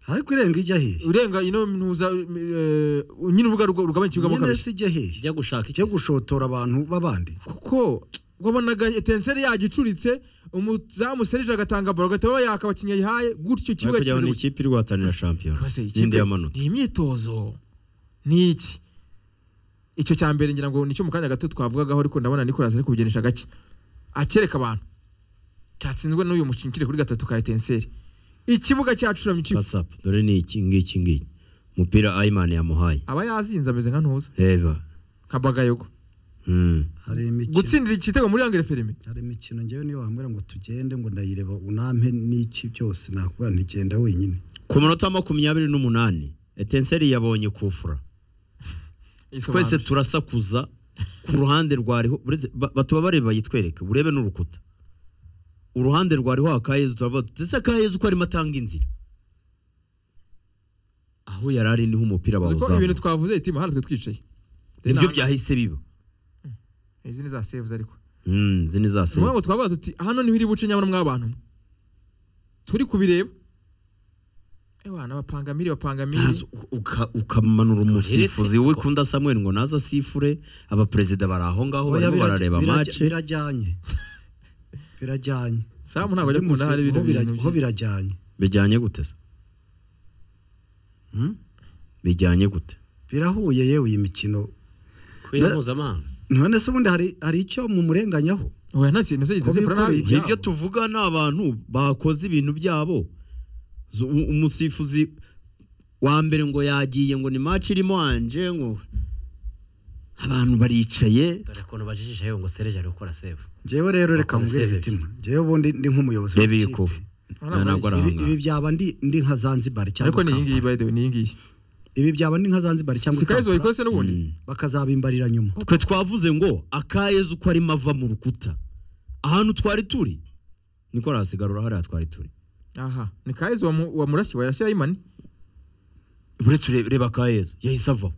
ariko irenga ijya hehe urenga ino ntuza eh, nyine urubuga ruga- rugabanya ikibuga nyine kabisa se ijya hehe ijya gushaka iki ijya gushotora abantu b'abandi kuko wabonaga etenseri yajya icuritse umuzamu serije agatanga baro agahita baba yaka abakinnyi ayihaye gutyo ikibuga kujya kimaze ni gukina ikipe iri guhatanira shampiyona Kose, n'indi ikipe yamanutse ni imyitozo ni iki icyo cya mbere ngira ngo nicyo mu kanya gato twavugagaho ariko ndabona Nicolas ari kubigenisha gake akereka abantu cyatsinzwe n'uyu mukinnyi ukiri kuri gatatu ka etenseri ikibuga cyacuramye iki kasapu dore ni iki ngiki ngiki umupira ayimani yamuhaye aba yazinze ameze nka ntuza reba nka bagayogo Hmm. hari imikino gutsindira igitego muri yangere ferime hari imikino ngewe niyo wambwira ngo tugende ngo ndayireba unampe n'iki byose nakubwira ntigenda wenyine ku munota wa makumyabiri n'umunani etenseri yabonye kufura twese turasakuza ku ruhande rwariho uretse- ba- batuba bareba yitwereke urebe n'urukuta uruhande rwariho akayezu turavuga tuti ese akayezu ko arimo atanga inzira aho yari ari niho umupira Uziko ibintu bawuzamuye twavuze itima hano twe twicaye nibyo byahise biba izi ni za sevuzi ariko Hmm, izi ni za ni ukuvuga save ngo twavuga tuti hano niho iri buce nyabona mw'abantu mwe turi kubireba ewana bapanga miri bapanga miri Ntazi, u- uka- ukamanura umusifuzi wikunda samuel ngo naza asifure abaperezida bari aho ngaho barimo Oya, birajya- barareba birajya- mace birajyanye birajyanye samu ntabwo ajya Uyu akunda hari musi- ibintu ho birajya- bintu ho byiza. birajyanye bijyanye gute se Hmm? bijyanye gute birahuye yewe iyi mikino ku ya mpuzamahanga none se ubundi hari hari icyo mumurenganyaho oya nta kintu se Ko gisize fura nabi bikoreye. Ibyabo. ibyo tuvuga ni abantu bakoze ibintu byabo Z- u- umusifuzi wa mbere ngo yagiye ngo ni mace irimo anje ngo abantu baricaye dore ukuntu bajijisha yewe ngo sereje ari gukora save ngewe rero reka Wakoze mbwire save. hitima ngewe ubundi ndi nk'umuyobozi reba iyi w'ikipe. kuva Urabona ntabwo ari Ibi- ahangaha. ibi byaba ndi ndi nka zanzibar cyangwa ariko ni iyi ngiyi Kampala. by the way, ni iyi ngiyi ibi byaba ndi nka zanzibar cyangwa sikayizi Kampala, wayikoze se n'ubundi Mm. bakazabimbarira nyuma twe twavuze ngo akayezu uko arimo ava mu rukuta ahantu twari turi niko arahasigarura hariya twari turi aha ni kayizi wa murashyi warashyira imani uretse ure- reba akayezu yahise avaho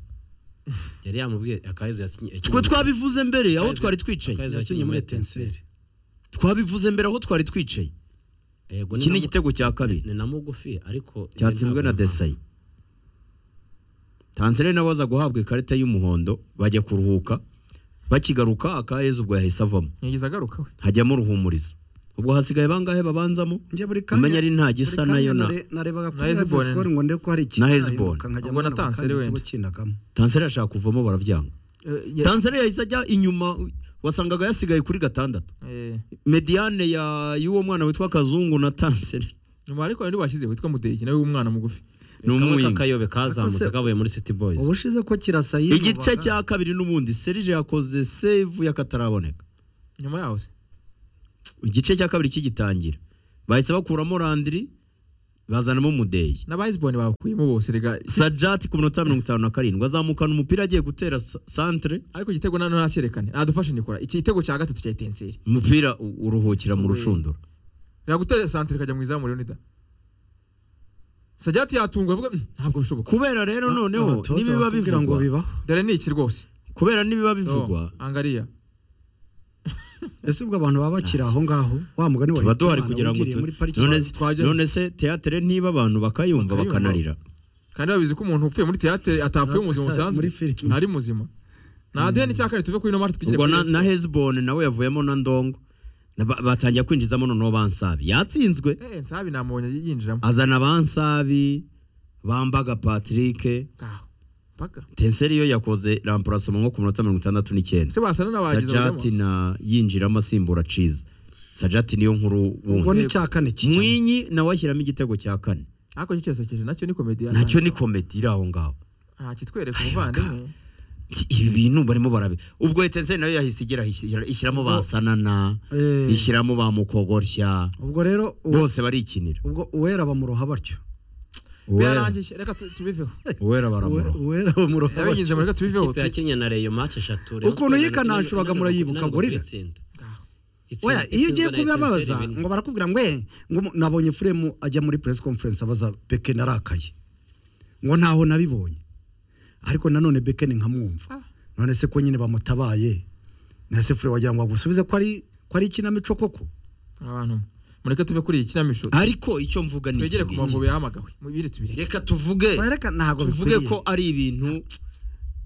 yari yamubwiye akayezu yakinye twe twabivuze mbere aho Akayezu- twari twicaye Akayezu yakinnye muri etenseri twabivuze mbere aho twari twicaye yego iki na ni mu- igitego cya kabiri ni na mugufi ariko cyatsinzwe na desayi tansere nawe aza guhabwa ikarita y'umuhondo bajya kuruhuka bakigaruka akayezu ubwo yahise avamo yagize agaruka we hajyamo ruhumuriza ubwo hasigaye bangahe babanzamo njye buri kanya umenya ari nta gisa buri kanya nayo na nare- narebaga Na Hezbollah. kuri siporo ngo ndebe ko hari Na ikintu Hezbollah. Ubwo na Tanseri wenda. kinagamo tanseri ashaka kuvamo barabyanga Eh, ya- tanseri yahise ajya inyuma wasangaga yasigaye kuri gatandatu eh, mediane ya y'uwo mwana witwa kazungu na tanseri nyuma ariko hari bashyizeho witwa mudeki nawe w'umwana mugufi ni kamwe umwinga k'akayobe kazamutse kavuye muri city boys ubushize ko kirasa yinubaga. igice cya kabiri n'ubundi serije yakoze save y'akataraboneka nyuma yaho se igice cya kabiri kigitangira bahise bakuramo randiri bazanamo mudeyi n'abayizibone bakuyemo bose rega sajati ku minota mirongo itanu na karindwi azamukana umupira agiye gutera sa- santere ariko igitego nano nacyerekane nadufashe nikora iki gitego cya gatatu cya etenseri umupira u- uruhukira mu rushundura biragutera santire ikajya mu izamu leonida sajyati yatungwa avuga "Mm, ntabwo bishoboka kubera rero noneho Abatoza nibiba bakubwira ngo bivugwa bibaho dore ni iki rwose kubera nibiba Oh, bivugwa angariya ese ubwo abantu baba bakiri aho ngaho wa mugani wa tuba duhari Hitimana kugira ngo wigiriye tu- muri pariki none wa- se- twaje- none se teatere niba abantu bakayumva Bakayumva. bakanarira kandi babizi ko umuntu upfuye muri teyatere atapfuye mu buzima busanzwe Muri filime. ntari muzima naduhe n'icya kane tuve kuri ino mari twigire ubwo kuri na, Yesu. na hezbone nawe yavuyemo na ndongo Na ba- batangiye kwinjizamo noneho bansabi yatsinzwe Eh, nsabi namubonye yinjiramo azana bansabi bambaga patrick ngaho paka tenseri yo yakoze ramparasoma nko ku minota mirongo itandatu n'icyenda se basana n'abagize sajati na yinjiramo asimbura ciza sajati niyo nkuru ubwo wundi ni cya kane kijyamo. mwinyi nawe ashyiramo igitego cya kane ariko icyo cyose kije nacyo ni komedi nacyo ni komedi iri aho ngaho nta kitwereka umuvandimwe Iki- ibi bintu barimo barabi ubwo etenseri nayo yahise igera ishyiramo ba sanana Eh, ishyiramo ba mukogorya ubwo rero uwe- bose barikinira ubwo uwera bamuroha batyo uwera birarangije reka tu- tubiveho uwera Uwe- baramuroha uwera bamuroha batyo yabinjije muri reka tubiveho ikipe ya kenya na reyo match eshatu Rayon Ukuntu Sports yikanashuraga inanirwa- murayibuka inanirwa ngo rira. kuyitsinda. Ngaho. Itsinda- oya iyo itsindwa na ugiye Etincelles kubibabaza ibintu. ngo barakubwira ngo eh ngo mu- nabonye furemu ajya muri press conference abaza beke narakaye ngo ntaho nabibonye ariko nanone beke ni nkamwumva none se ko nyine bamutabaye nese furemu wagira ngo bagusubize ko ari ko ari ikinamico koko abantu mureke tuve kuri iyi kinamico ariko icyo mvuga ni twegere iki ku ngiki. mavubi yahamagawe mubiri tubireke reka tuvuge Bareka ntabwo tuvuge bikwiriye. ko ari ibintu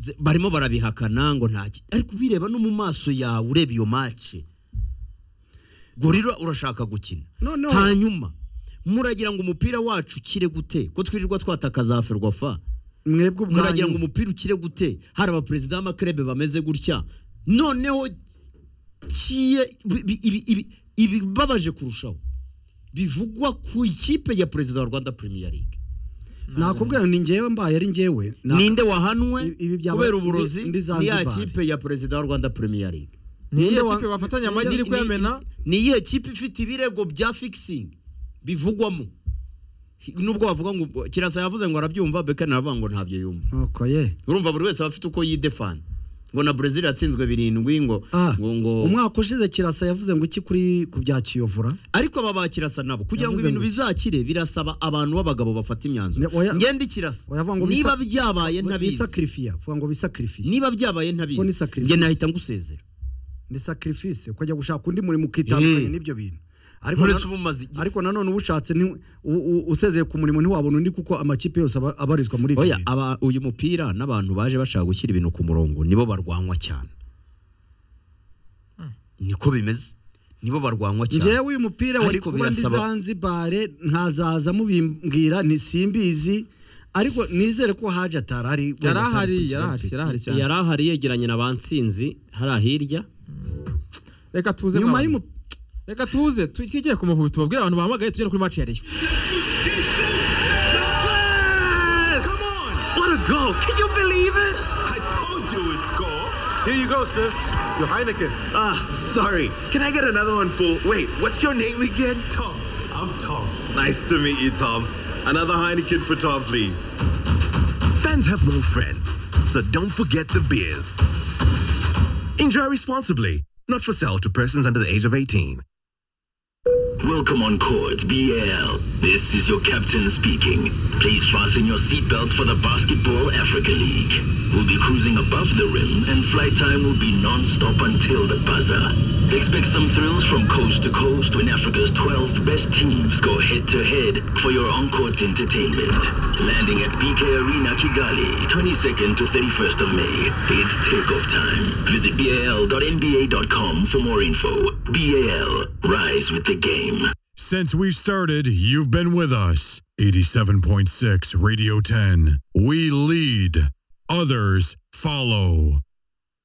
ze- barimo barabihakana ngo nta ki- ariko ubireba no mu maso yawe ureba iyo mace gorira urashaka gukina Noneho- hanyuma muragira ngo umupira wacu ukire gute ko twirirwa twatakaza ferwafa mwebwe muragira ubwanyu ngo umupira ukire gute hari abaperezida b'amakerebe bameze gutya noneho kiye bi- bi- ibi- ibi- ibibabaje kurushaho bivugwa ku ikipe ya perezida wa rwanda premier league nakubwira ngo ni ngewe mbaye ari ngewe na- ninde wahanwe Ibi- ibi byaba- kubera uburozi ndi- ndi ni Zanzibar. ya kipe ya perezida wa rwanda premier league ni Ninde iyo wa- kipe bafatanya amagi iri kuyamena ni iyihe kipe ifite ibirego bya fixing bivugwamo nubwo bavuga ngo kirasa yavuze ngo arabyumva bekani aravuga ngo ntabyo yumva nuko ye urumva buri wese aba afite uko yidefana ngo na brezil yatsinzwe birindwi ngo Ah, ngo ngo umwaka ushize kirasa yavuze ngo iki kuri ku bya kiyovura ariko aba bakirasa nabo kugira ngo Yavuze ibintu ngo- bizakire birasaba abantu b'abagabo bafata imyanzuro Ne- oya- ngende ikirasa oyavuga ngo niba bisa- byabaye ntabizi bisakirifiya vuga ngo bisakirifiye niba byabaye Ngo ni ntabizi sacrifice. nge nahita ngusezera ni sacrifice kujya gushaka undi murimo ukitandukanye Eh. n'ibyo bintu ariko na- nturetse uba umaze igihe. ariko nanone uba ushatse ni- u- u- usezeye ku murimo ntiwabona undi kuko amakipe yose aba- abarizwa muri ibyo oya bintu. aba uyu mupira n'abantu baje bashaka gushyira ibintu ku murongo nibo barwanywa cyane niko bimeze nibo barwanywa cyane njyewe uyu mupira wari Ariko kuba ndi birasaba- zanzibare nkazaza mubimbwira ntisimbizi ariko nizere ko haje atarari yari ahari yari ahari yari ahari cyane yari ahari yegeranye na bansinzi hariya hirya reka tuze nyuma mwana. y'umu- reka tuze twigire ku mavubi tubabwire abantu bahamagaye tugere kuri match ya reyo Come on! What a goal! Can you believe it? I told you it's goal. Here you go, sir. Your Heineken. Ah, sorry. Can I get another one, fool? Wait, what's your name again? Tom. I'm Tom. Nice to meet you, Tom. Another Heineken for Tom, please. Fans have no friends, so don't forget the beers. Enjoy responsibly. Not for sale to persons under the age of 18. Welcome on court, BAL. This is your captain speaking. Please fasten your seatbelts for the Basketball Africa League. We'll be cruising above the rim, and flight time will be non-stop until the buzzer. Expect some thrills from coast to coast when Africa's 12 best teams go head-to-head for your on-court entertainment. Landing at BK Arena Kigali, 22nd to 31st of May. It's takeoff time. Visit bal.nba.com for more info. BAL, rise with the game. Since we've started, you've been with us. 87.6 Radio 10. We lead, others follow.